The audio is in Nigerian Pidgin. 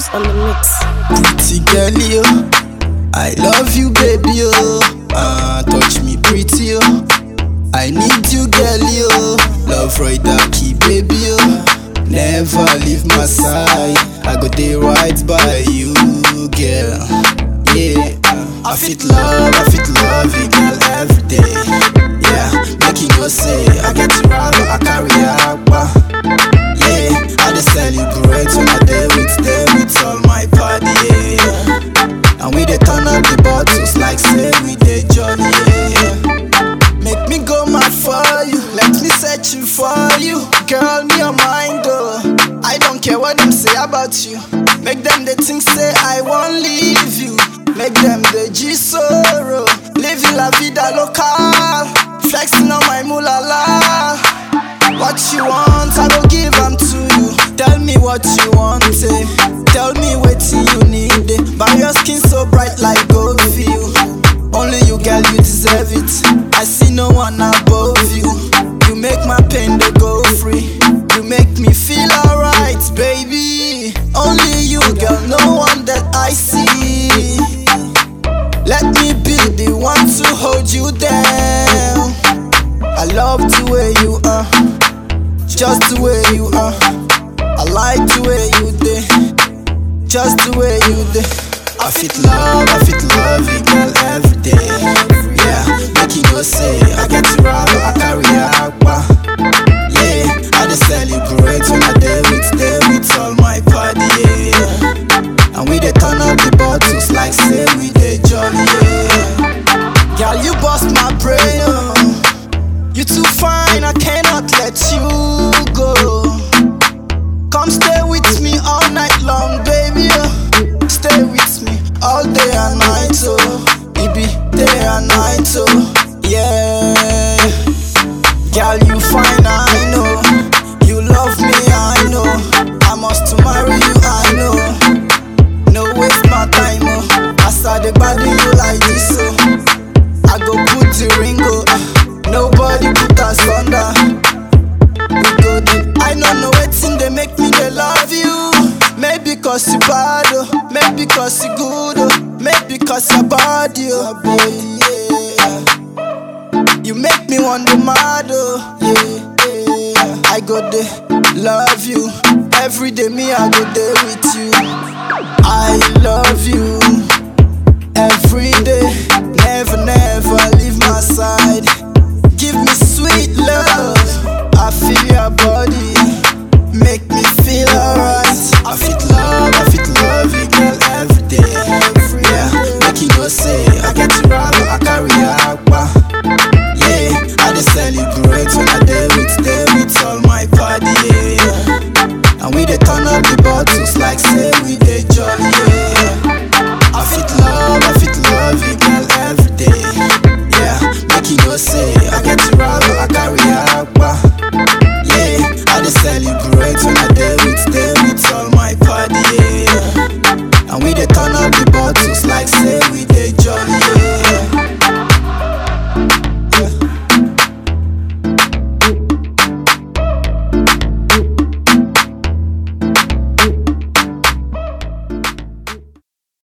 Juice on the mix. Pretty girl, yo. I love you, baby, yo. Ah, touch me pretty, yo. I need you, girl, yo. Love right that key, baby, yo. Never leave my side. I go there right by you, girl. Yeah. I fit love, I fit love you, girl, every day. Yeah, make you go say I get to ride, I carry agua. Yeah, I just celebrate when I day with them with all my party. Yeah. And we dey turn up the bottles like say we dey jolly. Yeah. Make me go mad for you, let me search you for you. Girl, me your mind, oh. I don't care what them say about you. Make them they think say I won't leave you. Make them the G sorrow. Living la vida local. Flexing on my mulala. What you want, I go give them to you. Tell me what you want, eh. Tell me what you need, eh. But your skin so bright like gold feel. Only you, girl, you deserve it. I see no one above you. You make my pain to go free. You make me feel alright, baby. Only you, girl, no one that I see. Let me be the one to hold you down. I love the way you are, just the way you are. I like the way you did, just the way you did. I fit love, I fit love you, girl, every day. Yeah, make you go say I get to ride, I carry agua. Yeah, I just celebrate when I day with them with all my party. Yeah, and we dey turn up the bottles like say we dey jolly. Yeah, girl, you bust my brain. Oh. You too fine, I cannot let you go. Come stay with me all night long, baby. Oh. Stay with me all day and night, oh. It be day and night, oh. Yeah. Girl, you fine, I know. You love me, I know. I must marry you, I know. No waste my time, oh. As I dey body you like this, oh. I go put the ring, oh. ah. Nobody put us under. We go deep. I don't know wetin dey make me dey love you. Maybe cause you bad, oh. Maybe cause you good, oh. Maybe cause your body, oh. Baby, yeah. You make me want the mad, oh. Yeah, yeah. I go there, love you. Every day, me, I go there with you. I love you. Every day, never, never leave my side. Give me sweet love. I feel your body, make me feel alright. I fit love, I fit love you, girl, every day. Yeah, make you go say I get to ride, I carry agua. Yeah, I just celebrate when I day with them with all my party. Yeah, and we dey turn up the bottles like say we dey jolly. Yeah. I fit love, I fit love you, girl, every day. Yeah, make you go say